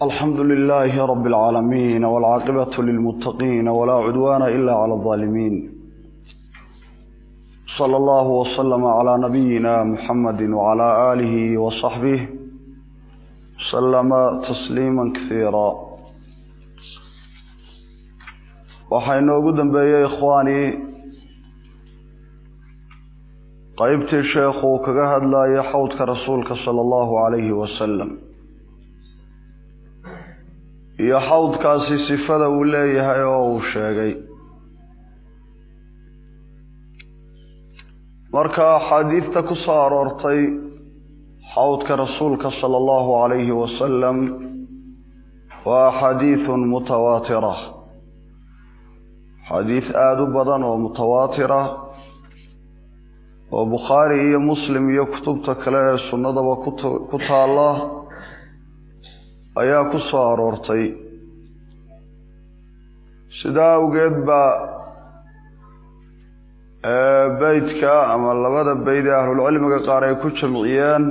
alxamdu lilaahi rabi اlcaalamiin wاlcaaqibatu lilmuttaqiina walaa cudwaana ila cala اlظaalimiin sala allahu waslama calaa nabiyina muxamadi wacalaa aalihi wasaxbih salama tasliima kasiira waxaa inoogu dambeeyey ikhwaanii qeybtii sheekhuu kaga hadlayay xawdka rasuulka sala allahu calayhi wasalam iyo xawdkaasi sifada uu leeyahay oo uu sheegay marka axaadiidta ku soo aroortay xawdka rasuulka sala allahu calayhi wasalam waa axaadiidun mutawaatira xadiid aada u badan oo mutawaatira oo bukhaari iyo muslim iyo kutubta kale ee sunnadaba ku taalla ayaa ku soo aroortay sidaa awgeed baa beydka ama labada beyd ee ahlulcilmiga qaar ay ku jamciyeen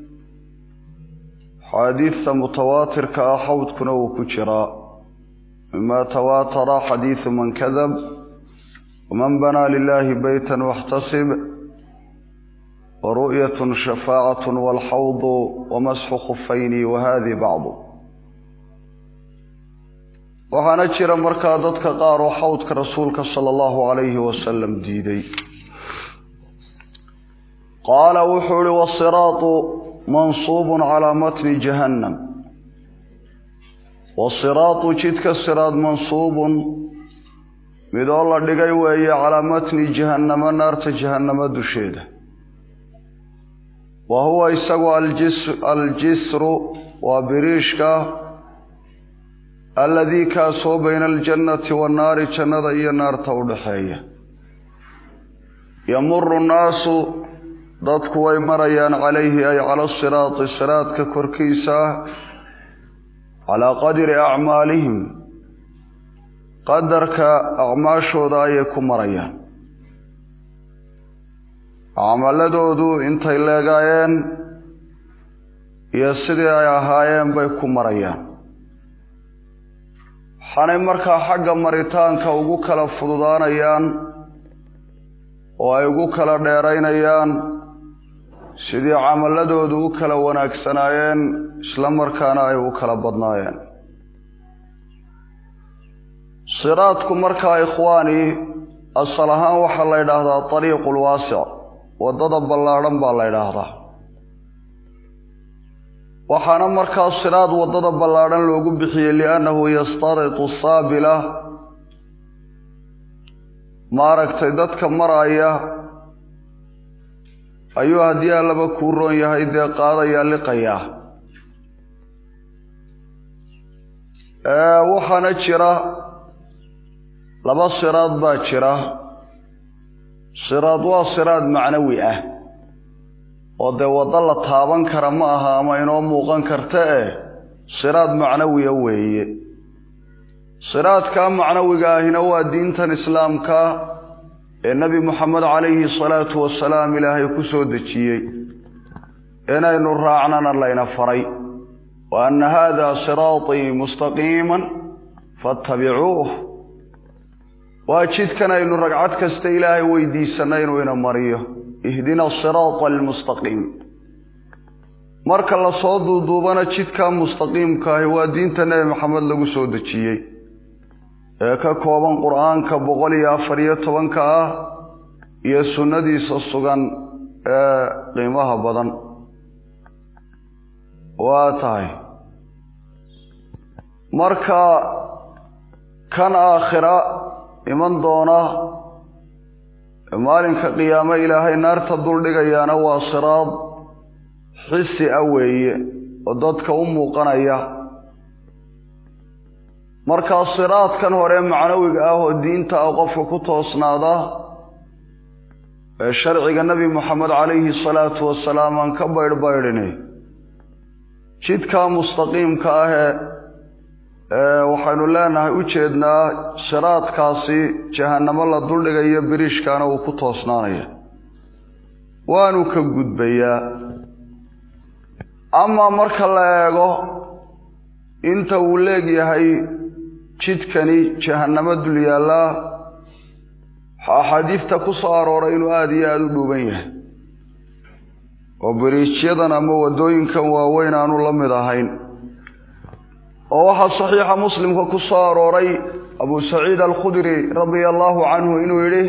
xaadiidta mutawaatirka ah xawdkuna uu ku jiraa mima tawaatara xadiidu man kadab waman banaa lilahi beyta waxtasib waru'yat shafaacat walxawdu wamasxu khufayni wahadi bacdu waxaana jira markaa dadka qaar oo xawdka rasuulka sala allahu calayhi wasalam diiday qaala wuxuu ihi wasiraatu mansuubun calaa matni jahannam wasiraatu jidka siraad mansuubun mid oo la dhigay weeye calaa matni jahannama naarta jahannamo dusheeda wa huwa isagu aljisru waa biriishka alladii kaasoo bayna aljannati wannaari jannada iyo naarta u dhaxeeya yamuru nnaasu dadku way marayaan calayhi ay cala siraati siraadka korkiisa calaa qadri acmaalihim qadarka acmaashooda ayay ku marayaan camaladoodu intay leegaayeen iyo sidii ay ahaayeen bay ku marayaan waxaanay markaa xagga maritaanka ugu kala fududaanayaan oo ay ugu kala dheeraynayaan sidii camaladoodu u kala wanaagsanaayeen isla markaana ay u kala badnaayeen siraadku markaa ikhwaani asal ahaan waxaa la ydhaahdaa ariiqu lwaasic waddada ballaadhan baa la ydhaahdaa waxaana markaa siraad waddada ballaadhan loogu bixiyey liannahu yastaritu saabila maaragtay dadka maraya ayuu haddii allaba kuu roon yahay dee qaadayaa liqayaa waxaana jira laba siraad baa jira siraad waa siraad macnawi ah oo dee waddo la taaban kara ma aha ama inoo muuqan karta eh siraad macnawiya weeye siraadkaa macnawiga ahina waa diintan islaamka ee nebi moxamed calayhi salaatu wasalaam ilaahay ku soo dejiyey inaynu raacnana layna faray wa anna haada siraatii mustaqiiman faatabicuuh waa jidkan aynu ragcad kasta ilaahay weydiisanna inuu ina mariyo ihdina asiraata almustaqiim marka lasoo duuduubana jidka mustaqiimka ahi waa diinta nebi maxamed lagu soo dejiyey ee ka kooban qur-aanka boqol iyo afar iyo tobanka ah iyo sunnadiisa sugan ee qiimaha badan waa tahay marka kan aakhira iman doona maalinka qiyaamo ilaahay naarta duldhigayaana waa siraad xisi ah weeye oo dadka u muuqanaya markaa siraadkan hore macnawiga ah oo diinta ah qofka ku toosnaada ee sharciga nebi moxamed calayhi salaatu wasalaam aan ka baydhbaydhini jidkaa mustaqiimka ahee waxaynu leenahay u jeednaa siraadkaasi jahannamo la duldhigayo biriishkaana uu ku toosnaanaya waanu ka gudbayaa amaa marka la eego inta uu leegyahay jidkani jahannamo dul yaallaa axaadiidta ku soo arooray inuu aada iyo aada u dhuuban yahay oo beriijyadan ama waddooyinkan waaweyn aanu la mid ahayn oo waxaa saxiixa muslimka ku soo arooray abu saciid alkhudri radia allaahu canhu inuu yidhi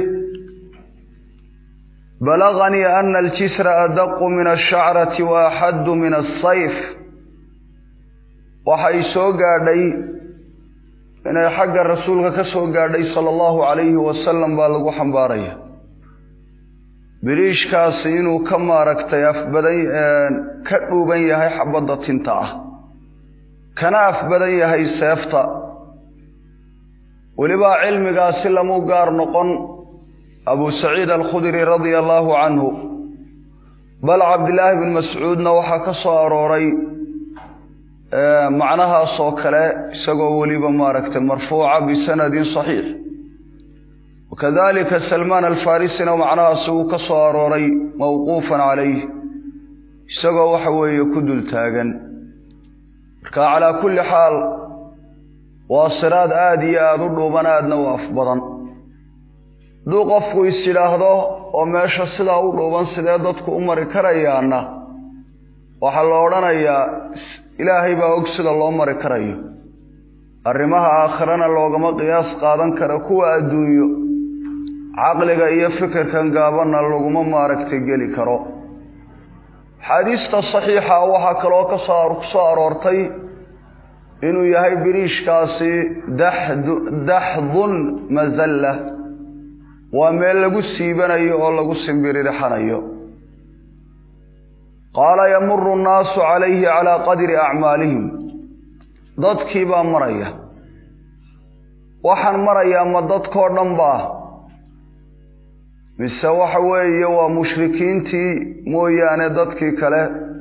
balaganii ana aljisra adaqu min ashacrati wa axaddu min asayf waxay soo gaadhay inay xagga rasuulka ka soo gaadhay sala allahu calayhi wasalam baa lagu xambaaraya biriishkaasi inuu ka maaragtay afbadan ka dhuuban yahay xabadda tinta ah kana af badan yahay seefta welibaa cilmigaasi lamu gaar noqon abu saciid alkhudri radia allaahu canhu bal cabdilaahi bin mascuudna waxaa ka soo arooray macnahaasoo kale isagoo weliba maaragtay marfuuca bisanadin saxiix wakadalika salmaan alfarisina macnahaasi uu ka soo arooray mawquufan calayh isagoo waxa weeye ku dul taagan marka calaa kulli xaal waa siraad aada iyo aada u dhuuban aadna u af badan hadduu qofku is yidhaahdo oo meesha sidaa u dhuuban sidee dadku u mari karayaana waxaa la odhanayaa ilaahay baa og sida loo mari karayo arrimaha aakhirana loogama qiyaas qaadan kara kuwa adduunyo caqliga iyo fikirkan gaabanna laguma maaragtay geli karo xaadiista saxiixa waxaa kaloo ka soo aroortay inuu yahay biriishkaasi daxdun masalla waa meel lagu siibanayo oo lagu simbiririxanayo qaala yamuru nnaasu calayhi calaa qadri acmaalihim dadkii baa maraya waxaan marayaa ma dadkoo dhan baa mise waxa weeye waa mushrikiintii mooyaane dadkii kale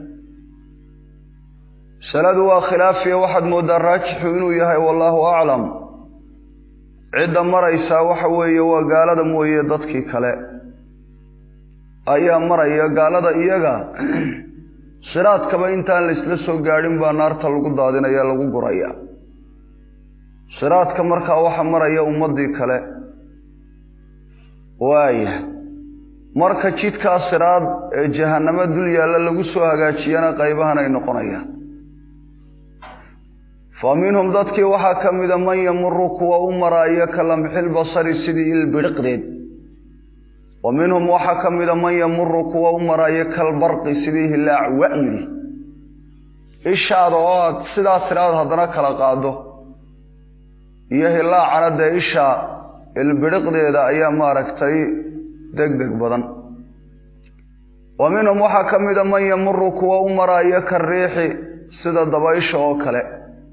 masaladu waa khilaafiya waxaad mooddaa raajixu inuu yahay wallaahu aclam cidda maraysaa waxa weeye waa gaalada mooye dadkii kale ayaa maraya gaalada iyaga siraadkaba intaan laysla soo gaadhin baa naarta lagu daadinaya lagu guraya siraadka markaa waxa maraya ummaddii kale waaya marka jidkaa siraad ee jahannamo dul yaalla lagu soo hagaajiyana qaybahan ay noqonayaan fa minhum dadkii waxaa ka mida man yamuru kuwa u maraayo ka lamxil basari sidii ilbidhiqdeed wa minhum waxaa ka mida man yamuru kuwa u maraayo kalbarqi sidii hilaac wa'yidi ishaada oo aad sidaa tiraad haddana kala qaado iyo hilaacana dee isha ilbidhiqdeeda ayaa maaragtay deg deg badan wa minhum waxaa ka mida man yamuru kuwa u maraayo ka riixi sida dabaysha oo kale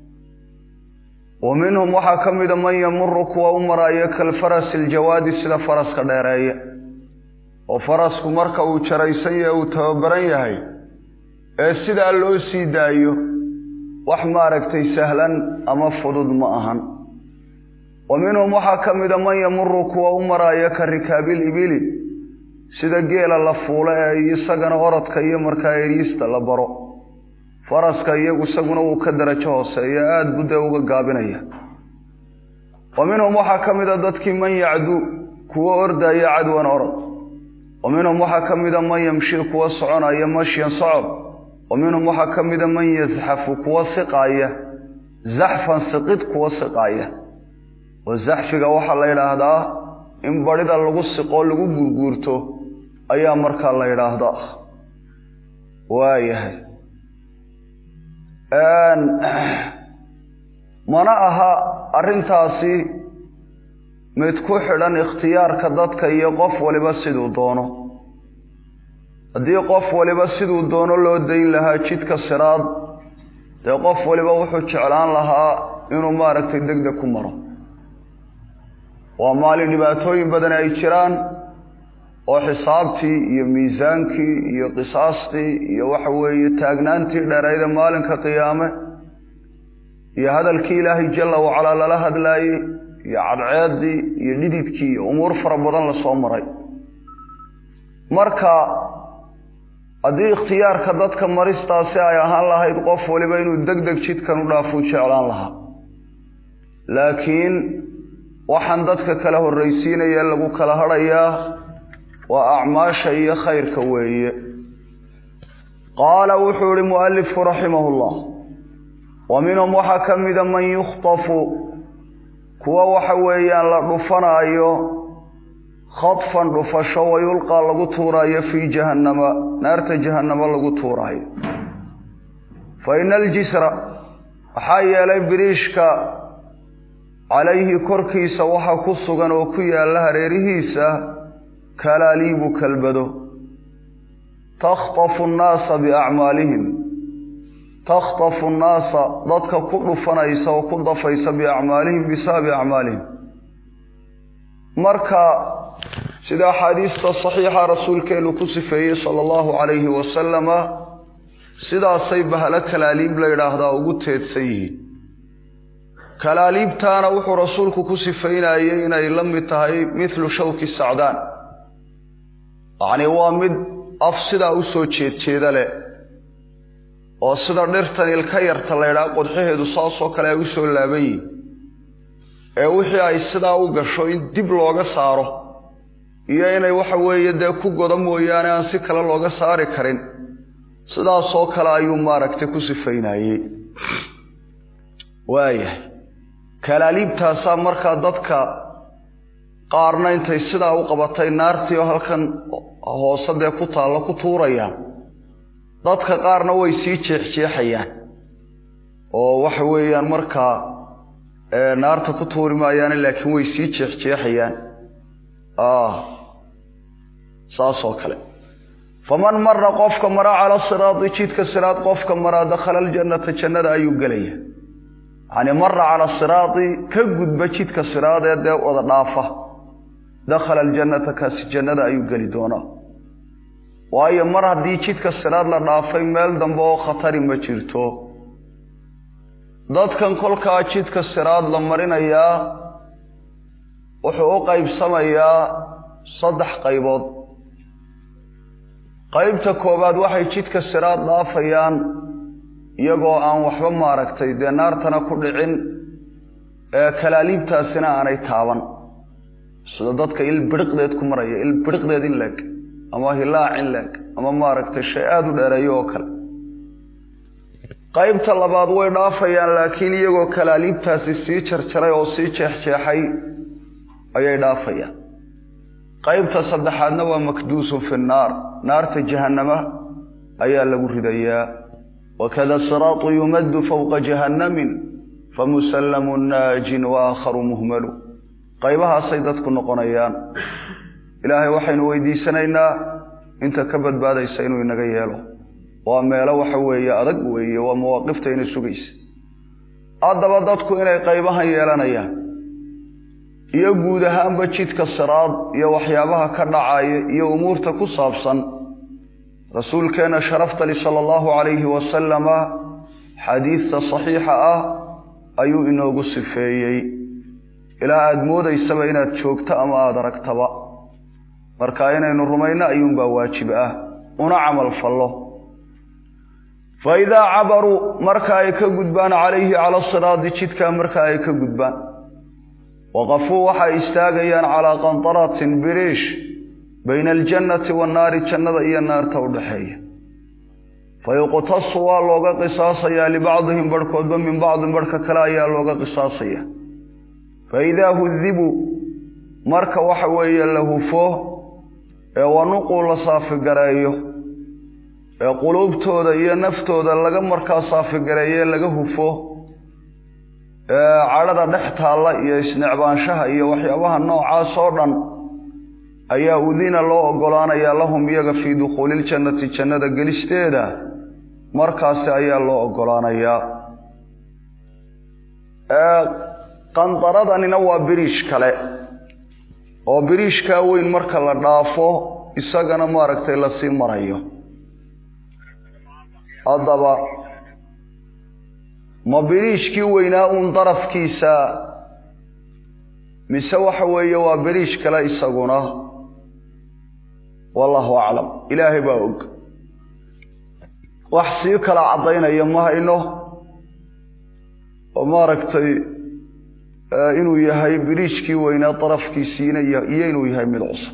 wa minhum waxaa ka mida man yamuru kuwa u maraayo kalfarasi iljawaadi sida faraska dheereeye oo farasku marka uu jaraysan yahay uu tababaran yahay ee sidaa loo sii daayo wax maaragtay sahlan ama fudud ma ahan wa minhum waxaa ka mida man yamuru kuwa u maraayo ka rikaabil ibili sida geela la fuulo ee isagana orodka iyo markaa eriista la baro faraska iyagu isaguna wuu ka darajo hooseeya aada buu dee uga gaabinaya wa minhum waxaa ka mida dadkii man yacdu kuwa ordaya cadwan orod wa minhum waxaa ka mida man yamshi kuwa soconaya mashyan socod wa minhum waxaa ka mida man yasxafu kuwa siqaaya zaxfan siqid kuwa siqaaya oo zaxfiga waxaa la yidhaahdaa in badhida lagu siqoo lagu gurguurto ayaa markaa la yidhaahdaa waayahay mana aha arrintaasi mid ku xidhan ikhtiyaarka dadka iyo qof waliba siduu doono haddii qof waliba siduu doono loo dayn lahaa jidka siraad dee qof waliba wuxuu jeclaan lahaa inuu maaragtay deg deg ku maro waa maalin dhibaatooyin badan ay jiraan oo xisaabtii iyo miisaankii iyo qisaastii iyo waxa weeye taagnaantii dheerayda maalinka qiyaame iyo hadalkii ilaahay jalla wacalaa lala hadlaayey iyo cadceeddii iyo dhididkii iyo umuur fara badan lasoo maray marka haddii ikhtiyaarka dadka maristaasi ay ahaan lahayd qof waliba inuu deg deg jidkan u dhaafuu jeclaan lahaa laakiin waxaan dadka kala horraysiinaya lagu kala hadhayaa waa acmaasha iyo khayrka weeye qaala wuxuu ihi mualifku raximahu llah wa minhum waxaa ka mida man yukhtafu kuwa waxa weeyaan la dhufanaayo khadfan dhufasho wa yulqaa lagu tuuraayo fii jahannama naarta jahannamo lagu tuuraayo fa ina aljisra waxaa yeelay biriishka calayhi korkiisa waxa ku sugan oo ku yaalla hareerihiisa kalaaliibu kalbado takhtafu nnaasa biacmaalihim takhtafu nnaasa dadka ku dhufanaysa oo ku dafaysa biacmaalihim bisababi acmaalihim marka sida axaadiista saxiixa rasuulkeenu ku sifeeyey sala allahu calayhi wasalama sidaasay bahalo kalaaliib la yidhaahdaa ugu teedsan yihiin kalaaliibtaana wuxuu rasuulku ku sifaynayey inay la mid tahay mithlu shawki sacdaan yacnii waa mid af sidaa u soo jeedjeeda leh oo sida dhirtan ilka yarta la ydhaha qodxaheedu saasoo kale ay u soo laaban yihin ee wixii ay sidaa u gasho in dib looga saaro iyo inay waxa weeye dee ku godo mooyaane aan si kale looga saari karin sidaasoo kale ayuu maaragtay ku sifaynayey waayahay kalaaliibtaasaa markaa dadka qaarna intay sidaa u qabatay naartii oo halkan hoose dee ku taallo ku tuurayaan dadka qaarna way sii jeexjeexayaan oo waxa weeyaan markaa naarta ku tuuri maayaane laakiin way sii jeexjeexayaan saasoo kale faman mara qofka mara cala siraadi jidka siraad qofka maraa dakhala aljannata jannada ayuu gelaya yacnii mara cala siraadi ka gudba jidka siraadee dee wada dhaafa dakhala aljannata kaasi jannada ayuu geli doonaa waayo mar haddii jidka siraad la dhaafay meel dambe oo khatari ma jirto dadkan kolkaa jidka siraad la marinayaa wuxuu u qaybsamayaa saddex qaybood qaybta koowaad waxay jidka siraad dhaafayaan iyagoo aan waxba maaragtay dee naartana ku dhicin ee kalaaliibtaasina aanay taaban sida dadka il biriqdeed ku maraya il biriqdeed in leeg ama hilaac in leeg ama maaragtay shay aada u dheereeyo oo kale qaybta labaad way dhaafayaan laakiin iyagoo kalaaliibtaasi sii jarjaray oo sii jeexjeexay ayay dhaafayaan qaybta saddexaadna waa makduusun fi nnaar naarta jahannama ayaa lagu ridayaa wakada siraatu yumaddu fowqa jahannamin famusallamun naajin wa aakharu muhmalu qaybahaasay dadku noqonayaan ilaahay waxaynu weydiisanaynaa inta ka badbaadaysa inuu inaga yeelo waa meelo waxa weeye adag weeye waa mawaaqifta ina sugaysa haddaba dadku inay qaybahan yeelanayaan iyo guud ahaanba jidka siraad iyo waxyaabaha ka dhacaya iyo umuurta ku saabsan rasuulkeenna sharaftali sala allahu calayhi wasalama xadiidta saxiixa ah ayuu inoogu sifeeyey ilaa aada moodaysaba inaad joogto ama aada aragtaba marka inaynu rumayno ayuunbaa waajib ah una camal fallo fa idaa cabaruu marka ay ka gudbaan calayhi cala siraadi jidkaa marka ay ka gudbaan waqafuu waxay istaagayaan calaa qantaratin biriish bayna aljannati wannaari jannada iyo naarta u dhaxeeya fa yuqtasu waa looga qisaasayaa libacdihim barhkoodba min bacdin barhka kale ayaa looga qisaasaya fa idaa hudibuu marka waxa weeye la hufo ee wanuquu la saafigareeyo ee quluubtooda iyo naftooda laga markaa saafigareeye laga hufo ee cadhada dhex taalla iyo isnecbaanshaha iyo waxyaabaha noocaas oo dhan ayaa udina loo oggolaanayaa lahum iyaga fii dukhuuliiljannati jannada gelisteeda markaasi ayaa loo oggolaanayaa qandaradanina waa biriish kale oo biriishkaa weyn marka la dhaafo isagana maaragtay lasii marayo haddaba ma biriishkii weynaa uun darafkiisa mise waxa weeye waa biriish kale isaguna wallaahu aclam ilaahay baa og wax sii kala caddaynaya ma hayno oo maaragtay inuu yahay biriijkii weynaa darafkiisiina iyo inuu yahay mid cusub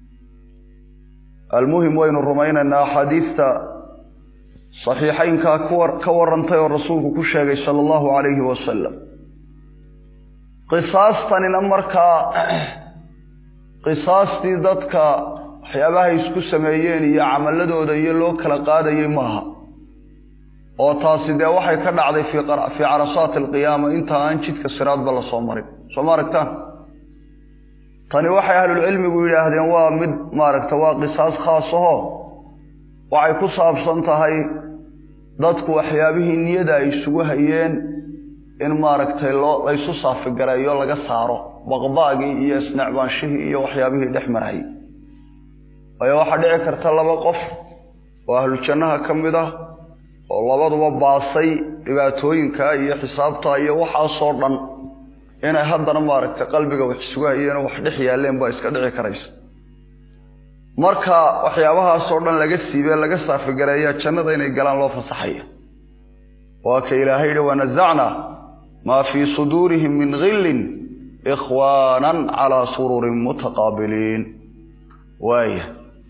almuhim waynu rumaynaynaa axaadiidta saxiixaynkaa ka warantay oo rasuulku ku sheegay sala allahu calayhi wasalam qisaastanina markaa qisaastii dadka waxyaabahay isku sameeyeen iyo camaladooda iyo loo kala qaadayay maaha oo taasi dee waxay ka dhacday fii carasaati alqiyaama inta aan jidka siraadba la soo marin soo ma aragtaan tani waxay ahlulcilmigu yidhaahdeen waa mid maaragta waa qisaas khaas aho waxay ku saabsan tahay dadku waxyaabihii niyada ay isugu hayeen in maaragtay loo laysu saafigareeyo laga saaro baqbaagii iyo isnecbaanshihii iyo waxyaabihii dhex marayay waayo waxaa dhici karta laba qof oo ahlu jannaha ka mid ah oo labaduba baasay dhibaatooyinka iyo xisaabta iyo waxaasoo dhan inay haddana maaragtay qalbiga wax isugu hayeen oo wax dhex yaalleen baa iska dhici karaysa marka waxyaabahaasoo dhan laga siibee laga saafigareeyaa jannada inay galaan loo fasaxaya waa ka ilaahay yihi wanasacnaa maa fii suduurihim min gillin ikhwaanan calaa sururin mutaqaabiliin waaya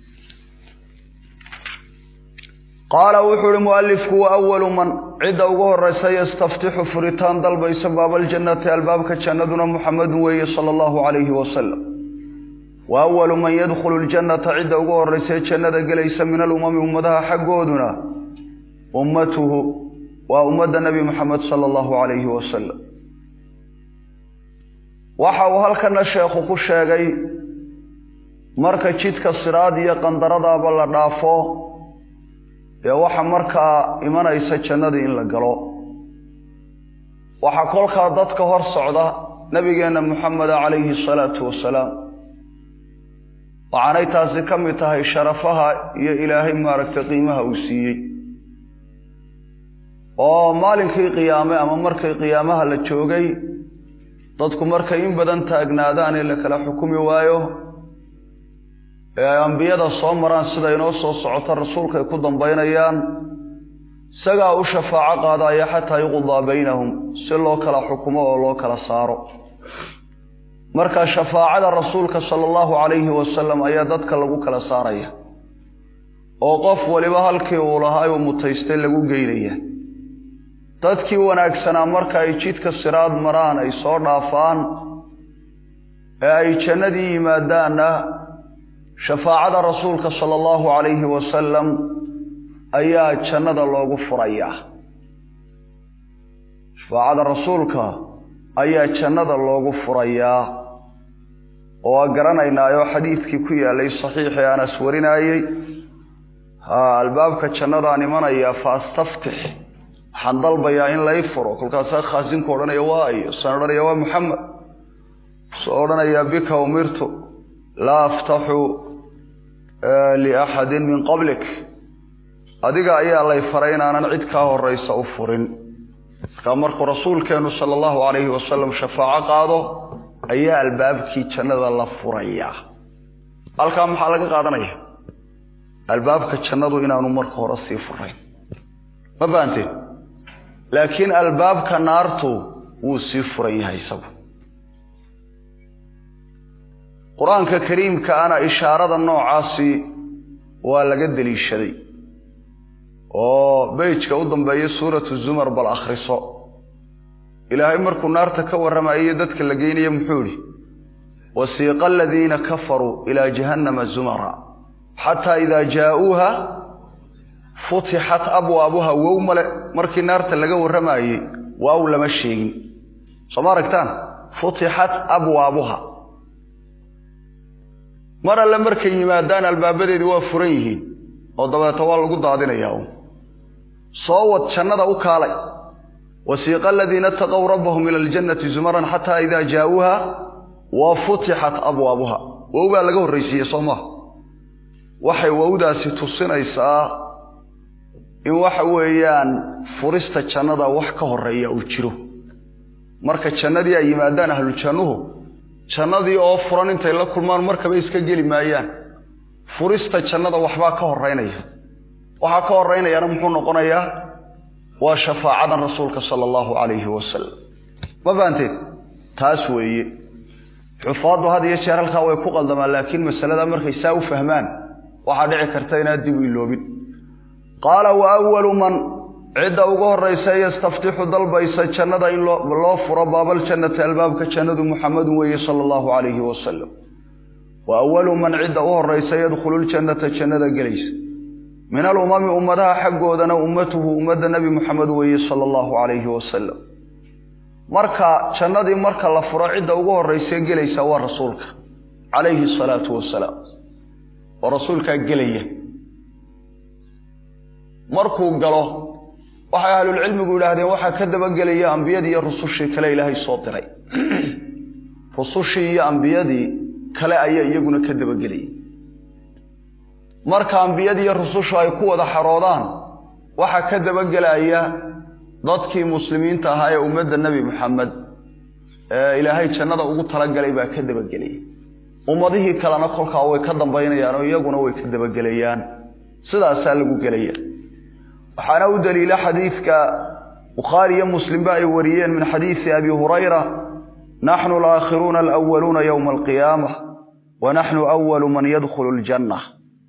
qaala wuxuu uhi mualifku wa awalu man cidda ugu horeysa yastaftixu furitaan dalbaysa baabaljannati albaabka jannaduna muxamedun weeye sala allahu calayhi wasalam wa awalu man yadkhulu ljannata cidda ugu horeysae jannada gelaysa min alumami ummadaha xaggooduna ummatuhu waa ummadda nebi muxamed sala allahu calayhi wasalam waxa uu halkana sheekhu ku sheegay marka jidka siraad iyo qandaradaaba la dhaafo dee waxa markaa imanaysa jannadii in la galo waxaa kolkaa dadka hor socda nebigeenna muxameda calayhi asalaatu wasalaam waxaanay taasi ka mid tahay sharafaha iyo ilaahay maaragtay qiimaha uu siiyey oo maalinkii qiyaame ama markii qiyaamaha la joogay dadku markay in badan taagnaadaan ee la kala xukumi waayo ee ay ambiyada soo maraan sida inoo soo socota rasuulkaay ku dambaynayaan isagaa u shafaaco qaadaya xataa yuqdaa baynahum si loo kala xukumo oo loo kala saaro marka shafaacada rasuulka sala allahu calayhi wasalam ayaa dadka lagu kala saaraya oo qof waliba halkii uu lahaa uu mutaystay lagu geynaya dadkii wanaagsanaa marka ay jidka siraad maraan ay soo dhaafaan ee ay jannadii yimaadaanna shafaacada rasuulka sala allahu calayhi wasalam ayaa jannada loogu furayaa shafaacada rasuulka ayaa jannada loogu furayaa oo waa garanaynaayoo xadiidkii ku yaalay saxiixii anas warinaayey haa albaabka jannadaan imanayaa faastaftix waxaan dalbayaa in lay furo kolkaasaa khaasinku odhanaya waa iyo saan odhanaya waa muxamed soo odhanayaa bika umirtu laa aftaxu liaxadin min qablik adiga ayaa lay faray inaanan cid kaa horaysa u furin markaa markuu rasuulkeennu sala allahu calayhi wasalam shafaaco qaado ayaa albaabkii jannada la furayaa halkaa maxaa laga qaadanaya albaabka jannadu inaanu marka hore sii furayn ma fahanteen laakiin albaabka naartu wuu sii furan yahay isagu qur-aanka kariimka ana ishaarada noocaasi waa laga deliishaday oo beyjka u dambeeya suuratu zumar bal akhriso ilaahay markuu naarta ka warramayo dadka la geynaya muxuu idhi wasiiqa aladiina kafaruu ilaa jahannama zumara xataa idaa jaa'uuha futixat abwaabuha wow male markii naarta laga warramayey waaw lama sheegin soo ma aragtaan futixat abwaabuha mar alle markay yimaadaan albaabadeedii waa furan yihiin oo dabeeta waa lagu daadinayaa un soo wad jannada u kaalay wasiiqa aladiina itaqow rabbahum ila aljannati zumaran xataa idaa jaa'uuha wa futixat abwaabuha wow baa laga horraysiiye soo maha waxay wowdaasi tusinaysaa in waxa weeyaan furista jannada wax ka horeeya uu jiro marka jannadii ay yimaadaan ahlujannuhu jannadii oo furan intay la kulmaan markaba iska geli maayaan furista jannada waxbaa ka horeynaya waxaa ka horeynayaana muxuu noqonayaa waa shafaacadan rasuulka sala allahu calayhi wasalam ma fahanteed taas weeye xufaaddu had iyo jeer halkaa way ku qaldamaan laakiin masalada markay saa u fahmaan waxaa dhici karta inaad dib u iloobin qaala wa awalu man cidda ugu horraysa yastaftixu dalbaysa jannada in loo furo baabaljannati albaabka jannadu muxamedun weeye sala allahu calayhi wasalam wa awalu man cidda u horraysa yadkhulu ljannata jannada gelaysa min alumami ummadaha xaggoodana ummatuhu ummadda nebi muxamed weeye sala allahu calayhi wasalam marka jannadii marka la furo cidda ugu horraysa gelaysa waa rasuulka calayhi asalaatu wasalaam oo rasuulkaa gelaya markuu galo waxay ahlulcilmigu yidhaahdeen waxaa ka dabagelaya ambiyadii iyo rusushii kale ilaahay soo diray rusushii iyo ambiyadii kale ayaa iyaguna ka dabagelayay marka ambiyadii iyo rusushu ay ku wada xaroodaan waxaa ka dabagelaya dadkii muslimiinta ahaa ee ummadda nebi maxamed ee ilaahay jannada ugu talagalay baa ka dabagelaya ummadihii kalena kolkaa way ka dambaynayaan oo iyaguna way ka dabagelayaan sidaasaa lagu gelaya waxaana u daliila xadiidka bukhaari iyo muslimba ay wariyeen min xadiidi abi hurayra naxnu alaakhiruuna alawaluuna yowma alqiyaama wa naxnu awalu man yadkhulu ljanna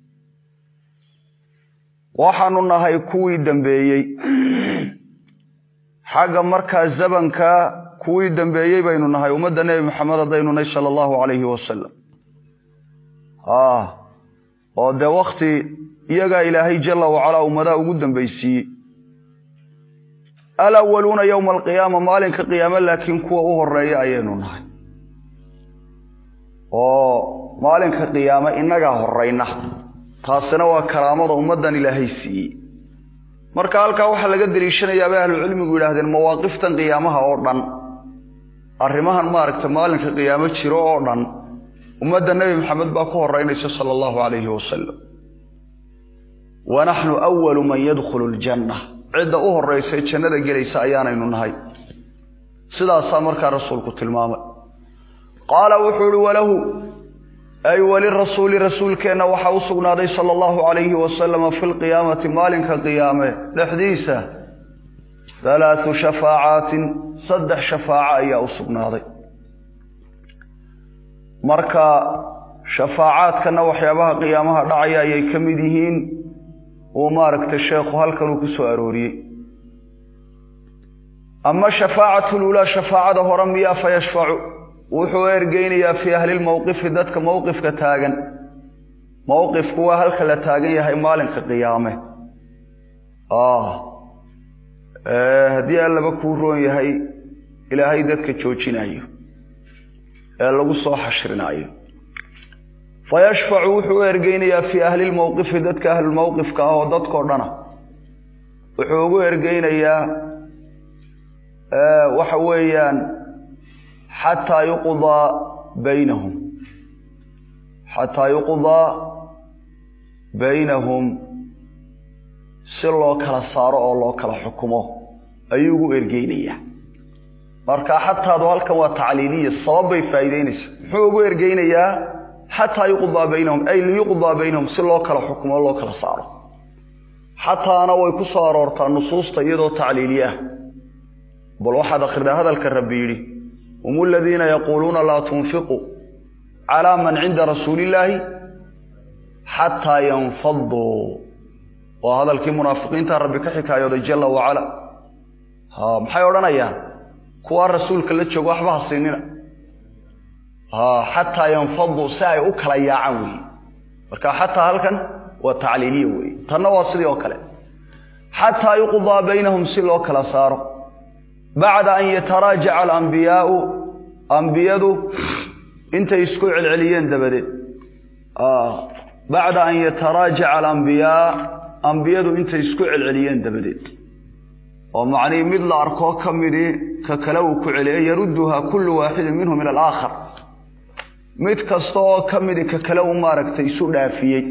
waxaanu nahay kuwii dambeeyey xagga markaa zabanka kuwii dambeeyey baynu nahay ummadda nebi maxamed haddaynu nahy sala allahu calayhi wasalam oo dee wakhti iyagaa ilaahay jalla wacalaa ummadaha ugu dambaysiiyey alawaluuna yowma alqiyaama maalinka qiyaame laakiin kuwa u horeeya ayaynu nahay oo maalinka qiyaame innagaa horayna taasina waa karaamada ummaddan ilaahay siiyey marka halkaa waxaa laga deliishanayaa bay ahlucilmigu yidhaahdeen mawaaqiftan qiyaamaha oo dhan arrimahan maaragta maalinka qiyaamo jiro oo dhan ummadda nebi maxamed baa ku horeynaysa sala allahu calayhi wasalam wa naxnu awalu man yadkhulu ljanna cidda u horraysa ee jannada gelaysa ayaanaynu nahay sidaasaa markaa rasuulku tilmaamay qaala wuxuu ihi walahu ay walirasuuli rasuulkeenna waxaa u sugnaaday sala allahu calayhi wasalama fi lqiyaamati maalinka qiyaame dhexdiisa halaathu shafaacaatin saddex shafaaco ayaa u sugnaaday marka shafaacaadkana waxyaabaha qiyaamaha dhacaya ayay ka mid yihiin uu maaragtay sheekhu halkan uu ku soo arooriyey ama shafaacatu lulaa shafaacada hore miyaa fa yashfacu wuxuu ergeynayaa fii ahlilmowqifi dadka mowqifka taagan mowqifku waa halka la taagan yahay maalinka qiyaame haddii allaba kuu roon yahay ilaahay dadka joojinayo ee lagu soo xashrinaayo fa yashfacu wuxuu ergeynayaa fii ahlilmowqifi dadka ahlulmowqifka ah oo dadkao dhana wuxuu ugu ergeynayaa waxa weeyaan xataa yuqdaa baynahum xataa yuqdaa baynahum si loo kala saaro oo loo kala xukumo ayuu ugu ergeynayaa marka xataadu halkan waa tacliiliya sabab bay faa'iideynaysaa muxuu ugu ergeynayaa xataa yuqdaa baynahum ay liyuqdaa baynahum si loo kala xukumo o loo kala saaro xataana way ku soo aroortaa nusuusta iyadoo tacliiliye ah bal waxaad akhridaa hadalka rabbi yidhi hum aladiina yaquuluuna laa tunfiquu calaa man cinda rasuuli illaahi xataa yanfaduu waa hadalkii munaafiqiinta rabbi ka xikaayooday jalla wacala ha maxay odhanayaan kuwaa rasuulka la joogo waxba ha siinina ha xataa yanfaduu si ay u kala yaacaan weeye marka xataa halkan waa tacliiliya weeye tanna waa sidii oo kale xataa yuqdaa baynahum si loo kala saaro bacda an yataraajaca alambiyaau ambiyadu intay isku celceliyeen dabadeed bacda an yataraajaca alambiyaa ambiyadu intay isku celceliyeen dabadeed oo macnihii mid la arkoo ka midii ka kale uu ku celiyay yarudduhaa kullu waaxidin minhum ila alaakhar mid kasta oo ka midi ka kale uu maaragtay isu dhaafiyey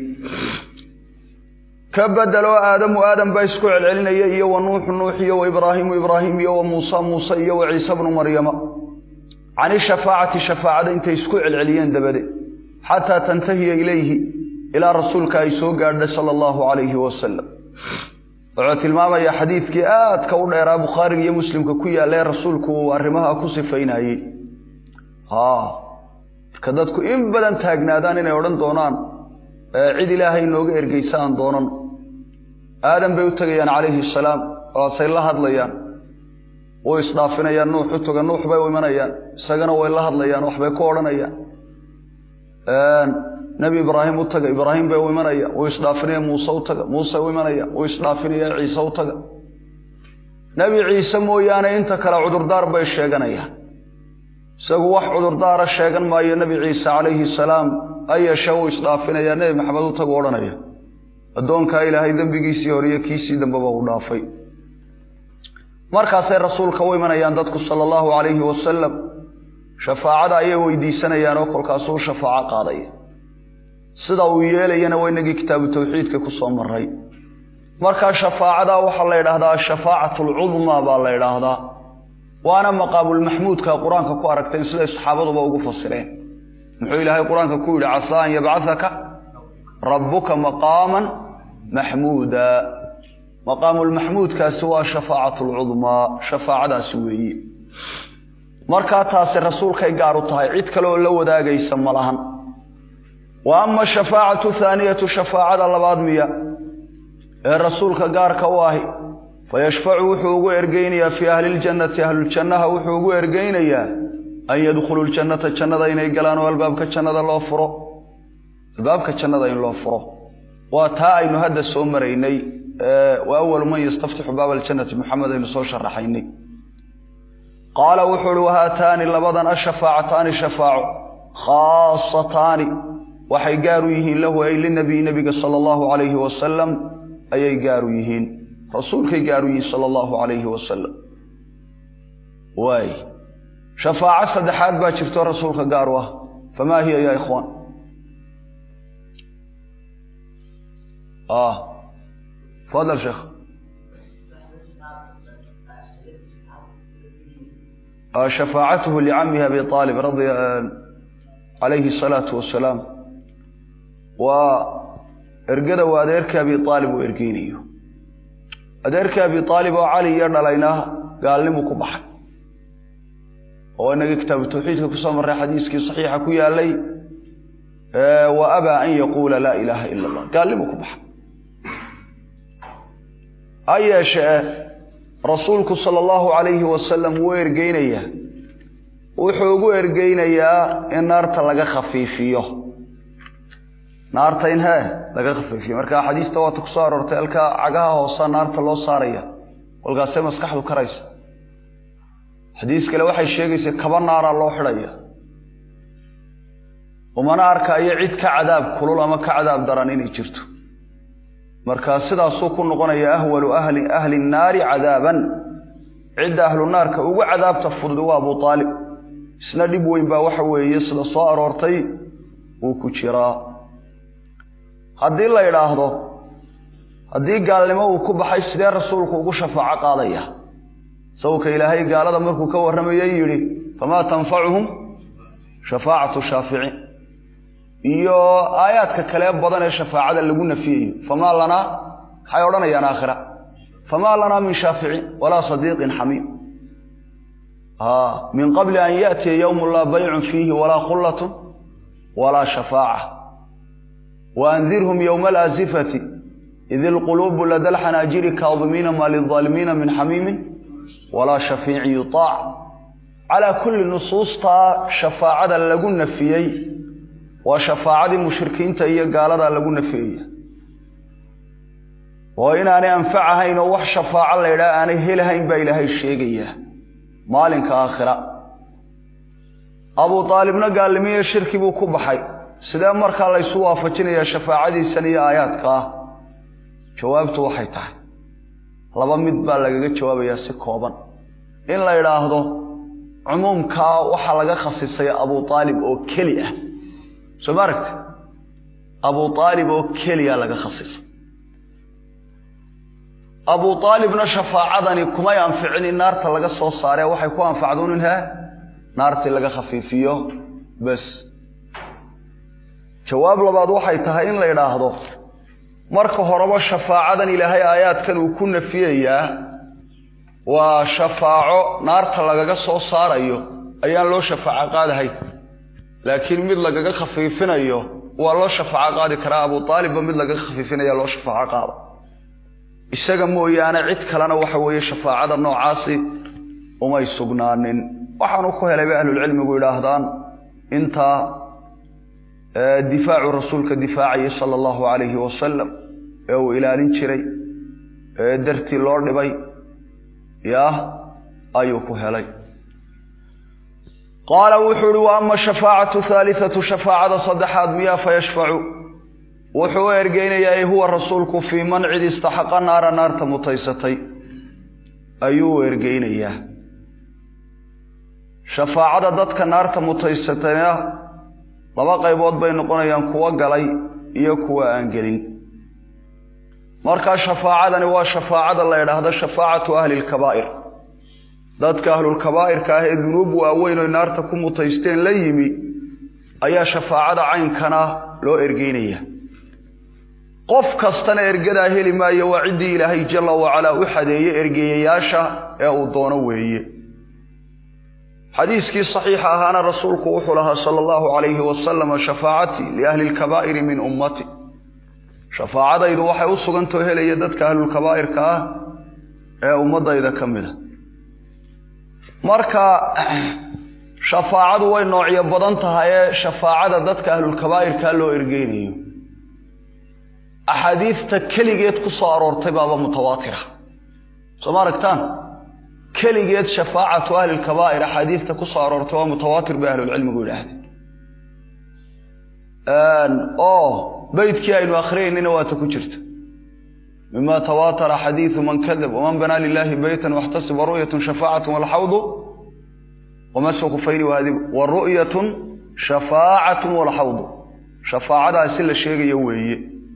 ka bedeloo aadamu aadam baa isku celcelinaya iyo wa nuuxu nuux iyo wa ibraahimu ibraahim iyo wa muusa muuse iyo wa ciise bnu maryama can ishafaacati shafaacada intay isku celceliyeen dabadeed xataa tantahiya ilayhi ilaa rasuulka ay soo gaadhay sala allahu calayhi wasalam wuxuu tilmaamayaa xadiidkii aadka u dheeraa bukhaariga iyo muslimka ku yaalla ee rasuulku uu arrimaha ku sifaynayey marka dadku in badan taagnaadaan inay odhan doonaan cid ilaahay inooga ergeysa aan doonan aadan bay u tegayaan calayhi salaam waasay la hadlayaan way isdhaafinayaan nuux u toga nuux bay u imanayaan isagana way la hadlayaan waxbay ku odhanayaan nebi ibraahim u taga ibraahim bay u imanaya way isdhaafinayaan muuse u taga muuse u imanaya way isdhaafinayaan ciise u taga nebi ciise mooyaane inta kale cudurdaar bay sheeganayaan isagu wax cudurdaara sheegan maayo nebi ciise calayhi salaam ha yeeshee wuu isdhaafinayaa nebi maxamed u tagu odhanaya addoonkaa ilaahay dembigiisii hore iyo kiisii dambeba u dhaafay markaasay rasuulka u imanayaan dadku sala allahu calayhi wasalam shafaacada ayay weydiisanayaan oo kolkaasuu shafaaco qaadaya sida uu yeelayana waa inagii kitaabu tawxiidka ku soo maray markaa shafaacadaa waxaa la yidhaahdaa ashafaacatu alcudmaa baa la yidhaahdaa waana maqaamulmaxmuudka qur-aanka ku aragteen siday saxaabaduba ugu fasireen muxuu ilaahay qur-aanka ku yidhi casaa an yabcahaka rabbuka maqaaman maxmuuda maqaamulmaxmuudkaasi waa shafaacatu lcudmaa shafaacadaasi weeye markaa taasi rasuulkay gaar u tahay cid kale oo la wadaagaysa ma lahan wa ama ashafaacatu thaaniyatu shafaacada labaad miya ee rasuulka gaarka u ahi fayashfacu wuxuu ugu ergeynayaa fii ahli ljannati ahluljannaha wuxuu ugu ergeynayaa an yadkhuluu ljannata jannada inay galaan oo albaabka jannada loo furo albaabka jannada in loo furo waa taa aynu hadda soo maraynay wa awalu man yastaftixu baaba aljannati muxamed aynu soo sharaxaynay qaala wuxuu uhi wahaataani labadan ashafaacataani shafaaco khaasataani waxay gaar u yihiin lahu ay linabiy nebiga sala allahu calayhi wasalam ayay gaar u yihiin rasuulkay gaar u yihiin sala allahu calayhi wasalam waay shafaaco saddexaad baa jirto rasuulka gaar u ah famaa hiya ya ikhwaan tafadal sheekh shafaacatuhu licamihi abi aalib radia calayhi asalaatu wasalaam waa ergada waa adeerka abi aalib uu ergeynayo adeerka abi aalib oo cali iyo dhalayna gaalnimu ku baxay oo inagii kitaabu tawxiidka kusoo marray xadiiskii saxiixa ku yaalay wa abaa an yaquula laa ilaaha ila allah gaalnimu ku baxay ha yeeshee rasuulku sala allahu calayhi wasalam wuu ergeynayaa wuxuu ugu ergeynayaa in naarta laga khafiifiyo naarta in hee laga khafiifiyo marka xadiista waata ku soo aroortay halkaa cagaha hoosa naarta loo saaraya kolkaasee maskaxdu karaysa xadiis kale waxay sheegaysa kaba naaraa loo xidhaya umana arkaayo cid ka cadaab kulul ama ka cadaab daran inay jirto marka sidaasuu ku noqonaya ahwalu ahli ahli nnaari cadaaban cidda ahlu naarka ugu cadaabta fudud waa abu aalib isna dhib weyn baa waxa weeye sida soo aroortay uu ku jiraa haddii la idhaahdo haddii gaalnimo uu ku baxay sidee rasuulku ugu shafaaco qaadaya sawka ilaahay gaalada markuu ka warramayay yidhi famaa tanfacuhum shafaacatu shaaficiin iyo aayaadka kale badan ee shafaacada lagu nafiyayo famaa lanaa maxay odhanayaan aakhira famaa lanaa min shaaficiin walaa sadiiqin xamiim min qabli an yaأtiya ywm laa baycu fiihi walaa khulaة walaa shafaaca waandirhum ywma alaasifati id ilquluubu lada lxanaajiri kaadimiina ma lilظaalimiina min xamiimi walaa shafiicin yuطaac calaa kulli nusuustaa shafaacada lagu nafiyey waa shafaacadii mushrikiinta iyo gaaladaa lagu nafiyaya oo inaanay anfacahayn oo wax shafaaco la ydhaha aanay helahayn baa ilaahay sheegayaa maalinka aakhira abu aalibna gaalnimiyo shirki buu ku baxay sidee markaa laysu waafajinayaa shafaacadiisan iyo aayaadka ah jawaabtu waxay tahay laba mid baa lagaga jawaabayaa si kooban in la idhaahdo cumuumkaa waxaa laga khasisay abu aalib oo keli ah soo ma aragti abu aalib oo keliya laga khasisay abu aalibna shafaacadani kumay anficin in naarta laga soo saaree waxay ku anfacduun in hee naartii laga khafiifiyo bas jawaab labaad waxay tahay in la idhaahdo marka horeba shafaacadan ilaahay aayaadkan uu ku nafiyayaa waa shafaaco naarta lagaga soo saarayo ayaan loo shafaaco qaadahay laakiin mid lagaga khafiifinayo waa loo shafaaco qaadi karaa abu aalibba mid lagaga khafiifinaya loo shafaaco qaada isaga mooyaane cid kalena waxa weeye shafaacada noocaasi umay sugnaanin waxaanu ku helay bay ahlulcilmigu yidhaahdaan intaa difaacu rasuulka difaacayay sala allahu calayhi wasalam ee uu ilaalin jiray ee dartii loo dhibay yah ayuu ku helay qaala wuxuu uhi wa ama shafaacatu haaliatu shafaacada saddexaad miyaa fayashfacu wuxuu u ergeynayaa ay huwa rasuulku fii man cid istaxaqa naara naarta mutaysatay ayuu u ergeynayaa shafaacada dadka naarta mutaysatayna laba qaybood bay noqonayaan kuwo galay iyo kuwa aan gelin markaa shafaacadani waa shafaacada la idhaahdo shafaacatu ahli lkabaa'ir dadka ahlulkabaa'irka ah ee dunuub waaweyn oy naarta ku mutaysteen la yimi ayaa shafaacada caynkana loo ergeynaya qof kastana ergadaa heli maayo waa ciddii ilaahay jalla wacalaa u xadeeye ergeeyayaasha ee uu doono weeye xadiiskii saxiixa ahaana rasuulku wuxuu lahaa sala allahu calayhi wasalama shafaacatii liahli lkabaa'iri min ummati shafaacadaydu waxay u sugantao helaya dadka ahlulkabaa'irka ah ee ummadayda ka mid a marka shafaacadu way noocyo badan tahay ee shafaacada dadka ahlulkabaa'irkaa loo ergeynayo axaadiidta keligeed ku soo aroortay baaba mutawaatira soo ma aragtaan keligeed shafaacatu ahli lkabaa'ir axaadiidta ku soo aroortay waa mutawaatir bay ahlulcilmigu yidhaahdeen oo beydkii aynu akhriyaynina waata ku jirta mima tawaatara xadiidu man kadab waman banaa lilaahi beytan waxtasiba ru'yatun shafaacatu walxawdu wamasu khufayni waadib wa ru'yatun shafaacatun walxawdu shafaacadaasi la sheegayo weeye